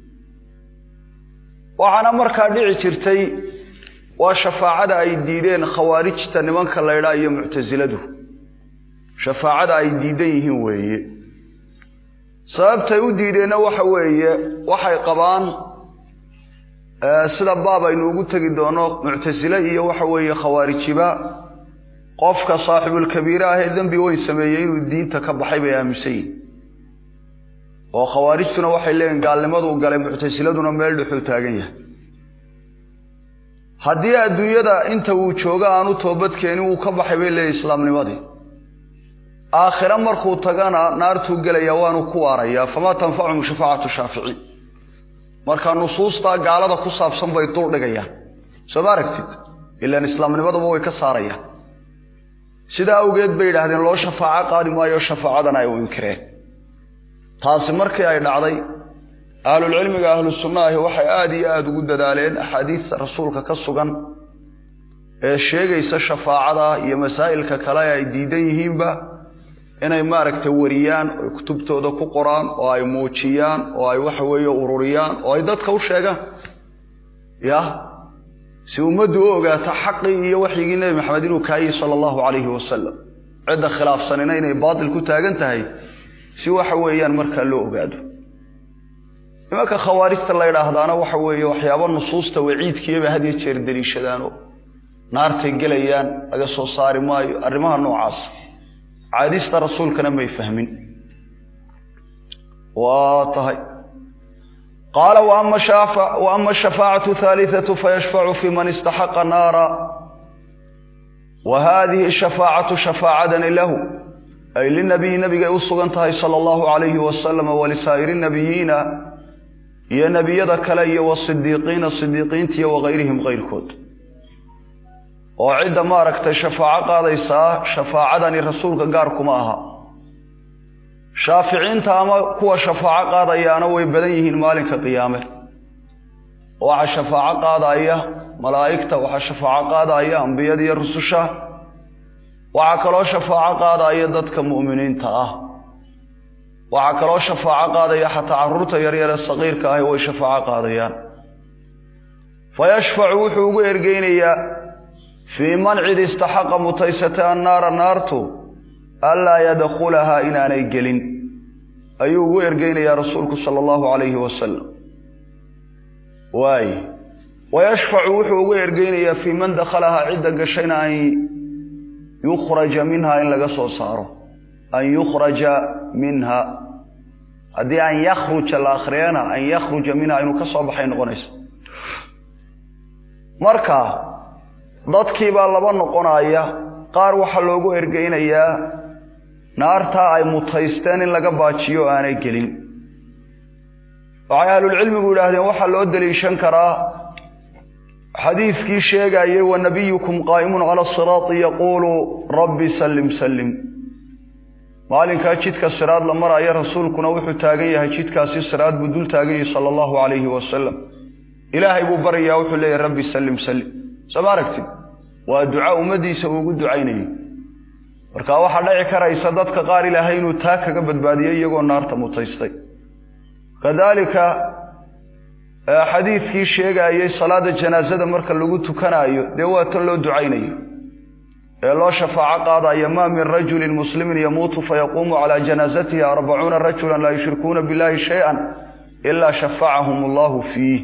waxaana markaa dhici jirtay waa shafaacada ay diideen khawaarijta nimanka laydhaa iyo muctasiladu shafaacada ay diidan yihiin weeye sababtay u diideenna waxa weeye waxay qabaan sida baab aynu ugu tegi doono muctasile iyo waxa weeye khawaarijiba qofka saaxibulkabiire ah ee dembi weyn sameeyey inuu diinta ka baxay bay aaminsan yihin oo khawaarijtuna waxay leeyihin gaalnimaduu galay muctasiladuna meel dhuxuu taagan yahay haddii adduunyada inta uu joogo aanu toobadkeenin wuu ka baxay bay leeyihin islaamnimadii aakhire markuu tagana naartuu gelaya waanu ku waarayaa famaa tanfacuhum shafaacatu shaafici marka nusuustaa gaalada ku saabsan bay dul dhigayaan soo ma aragtid ilaan islaamnimaduba way ka saarayaan sidaa awgeed bay yidhaahdeen loo shafaaco qaadi maayo shafaacadana ay u inkireen taasi markii ay dhacday ahlulcilmiga ahlu sunna ahi waxay aada iyo aada ugu dadaaleen axaadiista rasuulka ka sugan ee sheegaysa shafaacada iyo masaa'ilka kale ay diidan yihiinba inay maaragtay wariyaan oy kutubtooda ku qoraan oo ay muujiyaan oo ay waxa weeye ururiyaan oo ay dadka u sheegaan yah si ummaddu u ogaato xaqii iyo waxyigii nebi maxamed inuu kaayey sala allahu calayhi wasalam cidda khilaafsanina inay baatil ku taagan tahay si waxa weeyaan markaa loo ogaado nimanka khawaarijta la ydhaahdaana waxa weeye waxyaaba nusuusta waciidkiiyaba had iyo jeer deliishadaanoo naartay gelayaan laga soo saari maayo arrimaha noocaas caadista rasuulkana may fahmin waa tahay qaala wa ama ashafaacatu haaliatu fayashfacu fi man istaxaqa naara wa haadihi shafaacatu shafaacadani lahu ay linabiyi nabigay u sugan tahay sala allahu calayhi wasalam walisaa'iri nabiyiina iyo nebiyada kale iyo wasidiiqiina sidiiqiinta iyo wagayrihim kayrkood oo cidda maaragtay shafaaco qaadaysaa shafaacadani rasuulka gaar kuma aha shaaficiinta ama kuwa shafaaco qaadayaana way badan yihiin maalinka qiyaame waxaa shafaaco qaadaya malaa'igta waxaa shafaaco qaadaya ambiyada iyo rususha waxaa kaloo shafaaco qaadaya dadka mu'miniinta ah waxaa kaloo shafaaco qaadaya xataa carruurta yaryar ee saqiirka ahi way shafaaco qaadayaan fa yashfacu wuxuu ugu ergeynayaa fii man cid istaxaqa mutaysatay annaara naartu anlaa yadkhulahaa inaanay gelin ayuu ugu ergeynayaa rasuulku sala allahu calayhi wasalam waay wayashfacu wuxuu uga ergeynayaa fii man dakhalahaa cidda gashayna an yukhraja minha in laga soo saaro an yukhraja minha haddii an yakhruja la akhriyana an yakhruja minha inuu ka soo baxay noqonaysa marka dadkii baa laba noqonaya qaar waxaa loogu ergeynayaa naartaa ay mutaysteen in laga baajiyo aanay gelin waxay ahlulcilmigu yidhaahdeen waxaa loo deliishan karaa xadiidkii sheegayay wa nabiyukum qaa'imun cala asiraati yaquulu rabbi sallim sallim maalinkaa jidka siraad la maraya rasuulkuna wuxuu taagan yahay jidkaasi siraad buu dul taagan yahay sala allahu calayhi wasalam ilaahay buu baryayaa wuxuu leeyahay rabbi sallim sallim soo ma aragtid waa duca ummaddiisa uu ugu ducaynayay marka waxaa dhici karaysa dadka qaar ilaahay inuu taa kaga badbaadiyo iyagoo naarta mutaystay kadaalika xadiidkii sheegaayey salaada janaasada marka lagu tukanaayo dee waa tan loo ducaynayo ee loo shafaaco qaadaya maa min rajulin muslimin yamuutu fayaquumu calaa janaasatihi arbacuuna rajulan laa yushrikuuna billahi shay-an ilaa shafacahum allahu fiih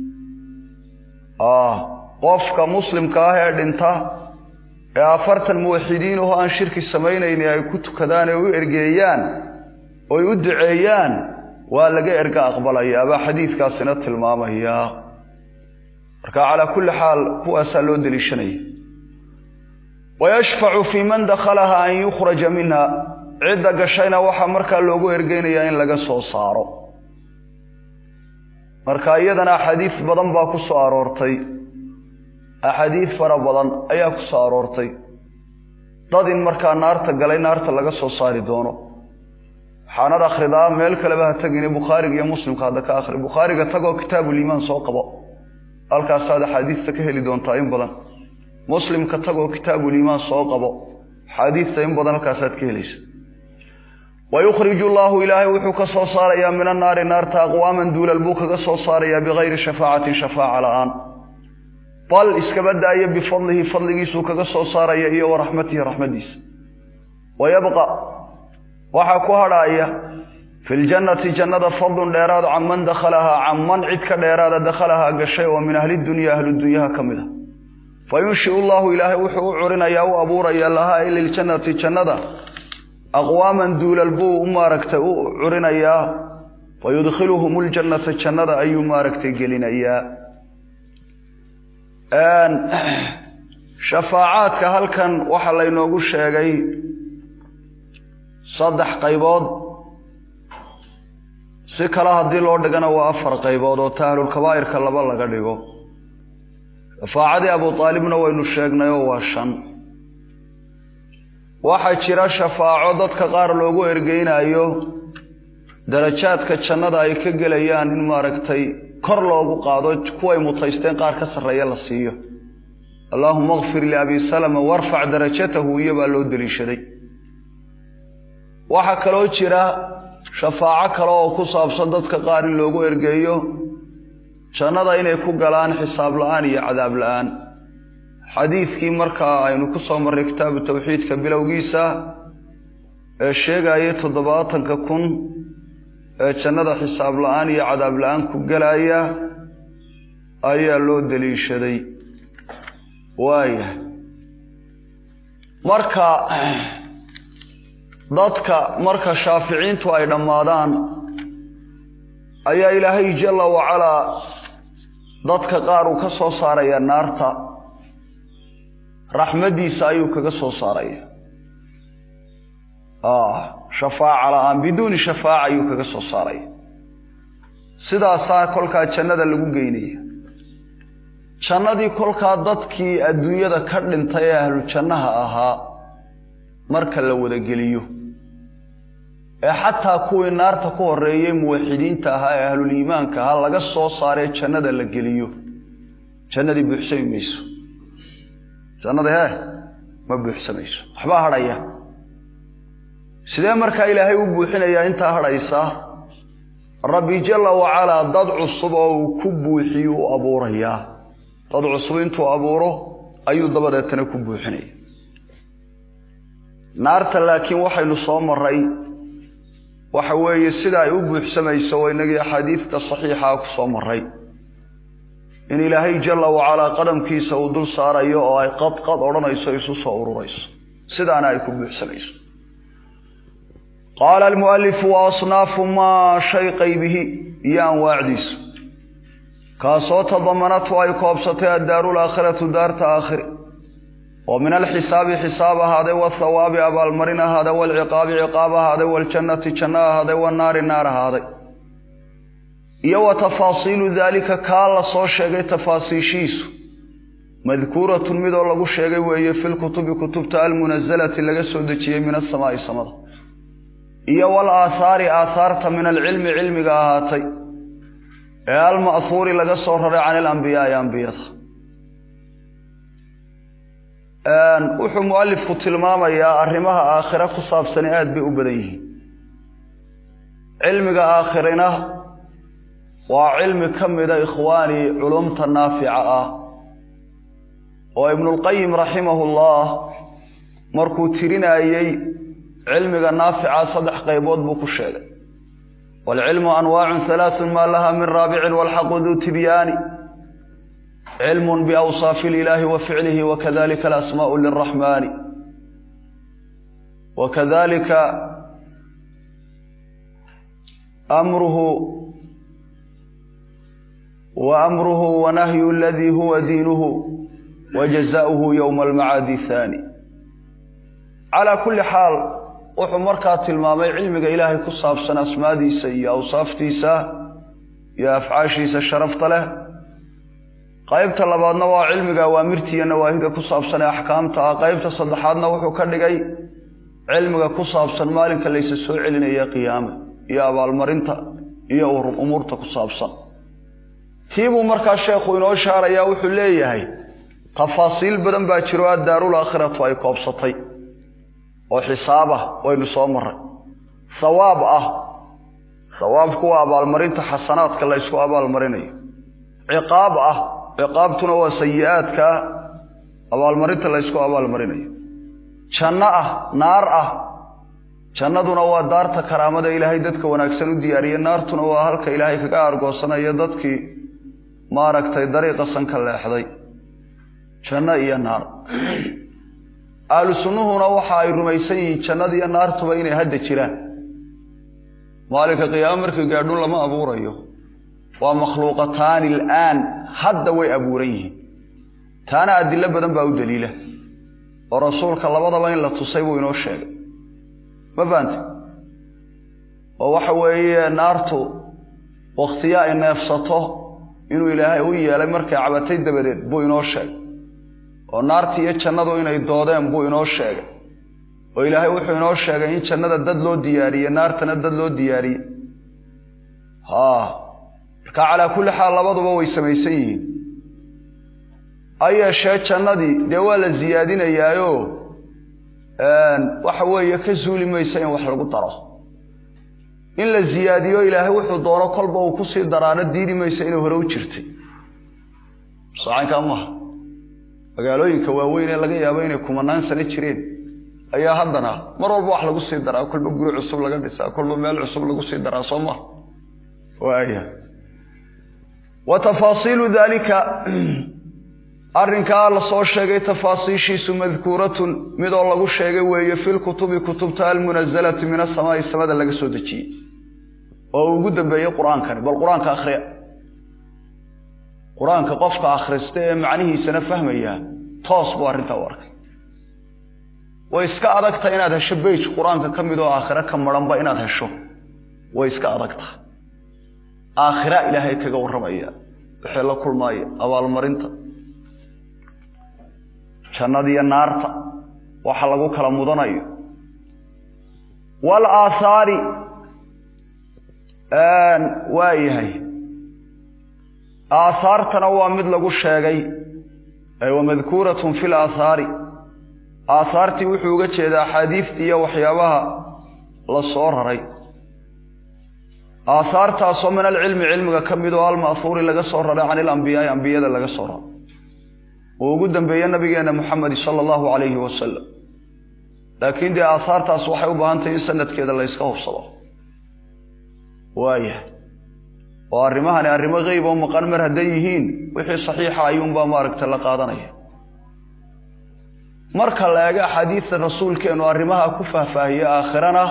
qofka muslimka ah ee dhinta ee afartan muwaxidiin oo aan shirki samaynayni ay ku tukadaan ee u ergeeyaan oy u duceeyaan waa laga erga aqbalaya baa xadiidkaasina tilmaamaya marka calaa kulli xaal kuwaasaa loo deliishanaya wayashfacu fii man dakhalaha an yukhraja minha cidda gashayna waxaa markaa loogu ergeynayaa in laga soo saaro marka iyadana axaadiis badan baa ku soo aroortay axaadiis fara badan ayaa ku soo aroortay dad in markaa naarta galay naarta laga soo saari doono waxaanad akhridaa meel kaleba ha tegine bukhaariga iyo muslimka hadda ka akhri bukhaariga tagoo kitaabuliimaan soo qabo halkaasaad axaadiista ka heli doontaa in badan muslimka tagoo kitaabuliimaan soo qabo axaadiista in badan halkaasaad ka helaysa wayukhriju allaahu ilaahay wuxuu ka soo saarayaa min annaari naarta aqwaaman duulal buu kaga soo saarayaa bikayri shafaacatin shafaaca la'aan bal iskaba daaya bifadlihi fadligiisuu kaga soo saaraya iyo wa raxmatihi raxmadiisa wayabqa waxaa ku hadhaaya fi ljannati jannada fadlun dheeraad can man dakhalahaa can man cid ka dheeraada dakhalahaa gashay oo min ahli dunya ahludunyaha ka mid a fa yunshiu llahu ilaahay wuxuu u curinayaa u abuuraya lahaa i liljannati jannada aqwaaman duulal buu u maaragtay u curinayaa fa yudkhiluhum ljannata jannada ayuu maaragtay gelinayaa shafaacaadka halkan waxaa laynoogu sheegay saddex qaybood si kale haddii loo dhigana waa afar qaybood oo tahlulkabaa'irka laba laga dhigo shafaacadii abu aalibna waynu sheegnay oo waa shan waxaa jira shafaaco dadka qaar loogu ergeynayo darajaadka jannada ay ka gelayaan in maaragtay kor loogu qaado kuway mutaysteen qaar ka sarreeya la siiyo allaahuma akfir liabi salama warfac darajatahu iyo baa loo deliishaday waxaa kaloo jira shafaaco kale oo ku saabsan dadka qaar in loogu ergeeyo jannada inay ku galaan xisaab la'aan iyo cadaab la'aan xadiidkii markaa aynu ku soo marray kitaabu tawxiidka bilowgiisa ee sheegayay toddobaatanka kun ee jannada xisaab la'aan iyo cadaab la'aan ku gelaya ayaa loo deliishaday waayahay marka dadka marka shaaficiintu ay dhammaadaan ayaa ilaahay jalla wacalaa dadka qaar uu ka soo saaraya naarta raxmaddiisa ayuu kaga soo saaraya shafaaca la'aan biduuni shafaaca ayuu kaga soo saaraya sidaasaa kolkaa jannada lagu geynaya jannadii kolkaa dadkii adduunyada ka dhintay ee ahlu jannaha ahaa marka la wada geliyo ee xataa kuwii naarta ku horreeyey muwaxidiinta ahaa ee ahluliimaanka ahaa laga soo saaree jannada la geliyo jannadii buuxsami mayso jannada hee ma buuxsamayso waxbaa hadhaya sidee markaa ilaahay u buuxinayaa intaa hadhaysaa rabbi jalla wacalaa dad cusub oo uu ku buuxiyu u abuurayaa dad cusub intuu abuuro ayuu dabadeetana ku buuxinaya naarta laakiin waxaynu soo maray waxa weeye sida ay u buuxsamayso waa inagii axaadiidka saxiixaa ku soo maray in ilaahay jalla wacalaa qadamkiisa uu dul saarayo oo ay qadqad odhanayso isu soo ururayso sidaana ay ku buuxsanayso qaala almualifu wa asnaafu maa shay qaybihi iyo anwaacdiisu kaasoo tadamanatu ay koobsatay addaaru laakhiratu daarta aakhiri oo min alxisaabi xisaab ahaaday wathawaabi abaalmarin ahaaday waalciqaabi ciqaab ahaaday waaljannati janno ahaaday wannaari naar ahaaday iyo wa tafaasiilu daalika kaa la soo sheegay tafaasiishiisu madkuuratun midoo lagu sheegay weeye filkutubi kutubta almunasalati laga soo dejiyey min asamaa'i samada iyo wal aathaari aathaarta min alcilmi cilmiga ahaatay ee alma'huuri laga soo raray can ilambiyaai ambiyada wuxuu mualifku tilmaamayaa arrimaha aakhire ku saabsani aad bay u badan yihiin cilmiga aakhirina waa cilmi ka mida ikhwaanii culumta naafica ah oo ibnulqayim raximahullah markuu tirinayey cilmiga naafica saddex qaybood buu ku sheegay waalcilmu anwaacun halaaثun maa laha min raabicin walxaqu duu tibyaani cilm biawsaafi اlilaahi wa ficlihi wakadalika alasmaءu liraxmani wakadalika amruhu wa amruhu wanahyu aladii huwa diinuhu wa jazaؤuhu yowma almacaadi haani calaa kulli xaal wuxuu markaa tilmaamay cilmiga ilaahay ku saabsan asmaadiisa iyo awsaaftiisa iyo afcaashiisa sharafta leh qaybta labaadna waa cilmiga awaamirta iyo nawaahida ku saabsan ee axkaamta ah qaybta saddexaadna wuxuu ka dhigay cilmiga ku saabsan maalinka laysa soo celinaya qiyaame iyo abaalmarinta iyo umuurta ku saabsan tiibuu markaa sheekhu inoo shaarayaa wuxuu leeyahay tafaasiil badan baa jiro addaaruul aakhiratu ay koobsatay oo xisaab ah waynu soo maray hawaab ah hawaabku waa abaalmarinta xasanaadka la ysku abaalmarinayo ciqaab ah ciqaabtuna waa sayi-aadka abaalmarinta la ysku abaalmarinayo janno ah naar ah jannaduna waa daarta karaamada ilaahay dadka wanaagsan u diyaariye naartuna waa halka ilaahay kaga argoosanayo dadkii maaragtay dariiqa sanka leexday janno iyo naar ahlu sunnuhuna waxa ay rumaysan yihiin jannada iyo naartuba inay hadda jiraan maalinka qiyaamo markii gaadhun lama abuurayo waa makhluuqataani alaan hadda way abuuran yihiin taana adilo badan baa u daliila oo rasuulka labadaba in la tusay buu inoo sheegay ma fahamte oo waxa weeye naartu wakhtiyo ay neefsato inuu ilaahay u yeelay markay cabatay dabadeed buu inoo sheegay oo naartii iyo jannadu inay doodeen buu inoo sheegay oo ilaahay wuxuu inoo sheegay in jannada dad loo diyaariye naartana dad loo diyaariye ha marka calaa kulli xaal labaduba way samaysan yihiin ha yeeshee jannadii dee waa la siyaadinayaayo waxa weeye ka suuli maysa in wax lagu daro in la siyaadiyo ilaahay wuxuu doono kolba uu kusii daraano diidi maysa inay hore u jirtay sacankaa maaha magaalooyinka waaweyn ee laga yaabo inay kumanaan sano jireen ayaa haddana mar walba wax lagu sii daraa kolba guri cusub laga dhisaa kolba meel cusub lagu sii daraa soo maha waaya wa tafaasiilu daalika arrinkaa la soo sheegay tafaasiishiisu madkuuratun midoo lagu sheegay weeye filkutubi kutubta almunasalati min asamaai samada laga soo dejiyey oo ugu dambeeyey qur-aankani bal qur-aanka akhriya qur-aanka qofka akhrista ee macnihiisana fahmaya toos buu arrintaa u arkay way iska adagta inaad hesho beyj qur-aanka ka mid oo aakhiro ka maranba inaad hesho way iska adagta aakhira ilaahay kaga warramaya waxay la kulmaaya abaalmarinta jannadiyo naarta waxa lagu kala mudanayo wal aathaari waa yahay aathaartana waa mid lagu sheegay wa madkuuratun fi laathaari aathaartii wuxuu uga jeedaa axaadiistii iyo waxyaabaha la soo raray aathaartaasoo min alcilmi cilmiga ka mid oo alma'huuri laga soo raray can ilambiyaai ambiyada laga soo raray uu ugu dambeeye nabigeenna muxamedi sala allahu calayhi wasalam laakiin dee aathaartaas waxay u baahan tahay in sanadkeeda la yska hubsado waaya oo arrimahani arrimo qeyb oo maqan mar hadday yihiin wixii saxiixa ayuunbaa maaragta la qaadanaya marka la eego axaadiidta rasuulkeenu arrimaha ku faahfaahiye aakhirana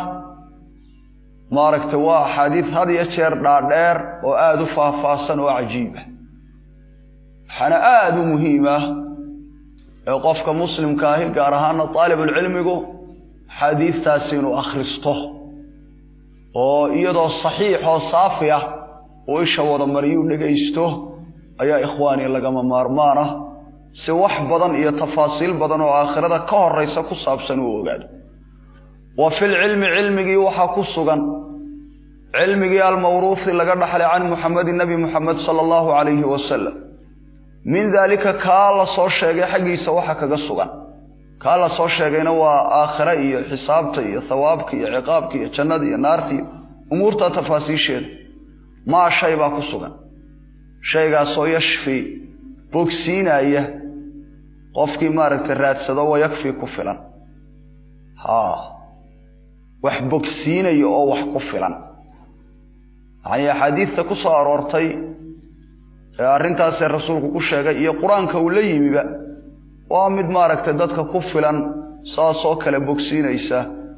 maaragta waa axaadiid had iyo jeer dhaadheer oo aada u faahfaahsan oo cajiib ah waxaana aada u muhiim ah ee qofka muslimka ahi gaar ahaana daalibulcilmigu axaadiidtaasi inuu akhristo oo iyadoo saxiix oo saafi ah uu isha wada mariyuu dhegaysto ayaa ikhwaani lagama maarmaan ah si wax badan iyo tafaasiil badan oo aakhirada ka horaysa ku saabsan uu ogaado wa filcilmi cilmigii waxaa ku sugan cilmigii almawruufi laga dhaxlay can muxamedin nebi muxamed sala allahu calayhi wasalam min daalika kaa la soo sheegay xaggiisa waxa kaga sugan kaa la soo sheegayna waa aakhire iyo xisaabta iyo thawaabka iyo ciqaabka iyo jannada iyo naarta iyo umuurta tafaasiisheeda maa shay baa ku sugan shaygaasoo yashfi bogsiinaya qofkii maaragtay raadsado wa yakfi ku filan haa wax bogsiinaya oo wax ku filan yacnii axaadiidta ku soo aroortay ee arrintaasee rasuulku ku sheegay iyo qur-aanka uu la yimiba waa mid maaragtay dadka ku filan saasoo kale bogsiinaysa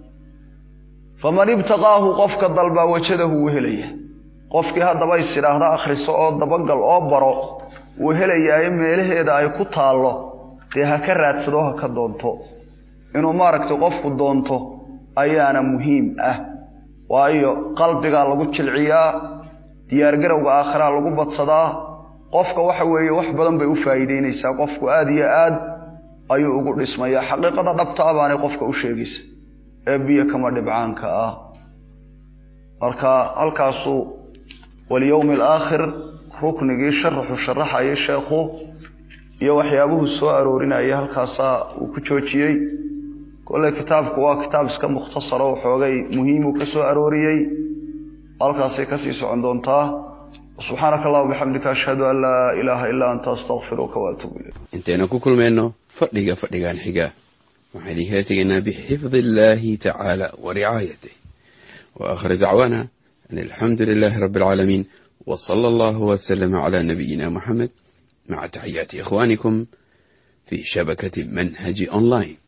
faman ibtaqaahu qofka dalbaa wajadahu wuu helaya qofkii haddaba is idhaahda akhriso oo dabagal oo baro wuu helayaaye meelaheeda ay ku taallo dee ha ka raadsado ha ka doonto inuu maaragtay qofku doonto ayaana muhiim ah waayo qalbigaa lagu jilciyaa diyaargarowga aakhiraa lagu badsadaa qofka waxa weeye wax badan bay u faa'iideynaysaa qofku aada iyo aad ayuu ugu dhismayaa xaqiiqada dhabta ah baanay qofka u sheegaysa ee biyo kama dhibcaanka ah marka halkaasuu walyowmi alaakhir ruknigii sharaxu sharaxayay sheekhu iyo waxyaabuhu soo aroorinaya halkaasaa uu ku joojiyey kolley kitaabku waa kitaab iska mukhtasaro waxoogay muhiimuu ka soo arooriyey halkaasay kasii socon doontaa subxaanaka allahuma bixamdika ashhadu an laa ilaaha ilaa anta astaqfiruka waatuubu ilayk intaynu ku kulmayno fadhiga fadhigan xiga waxaan idinkala tegaynaa bixifdi illaahi tacaala wa ricaayatih wa aakhir dacwaana an alxamdu lilaahi rabbi alcaalamiin wa sala allahu wasalama calaa nabiyina muxamed maca taxiyaati ikhwaanikum fii shabakati manhaji online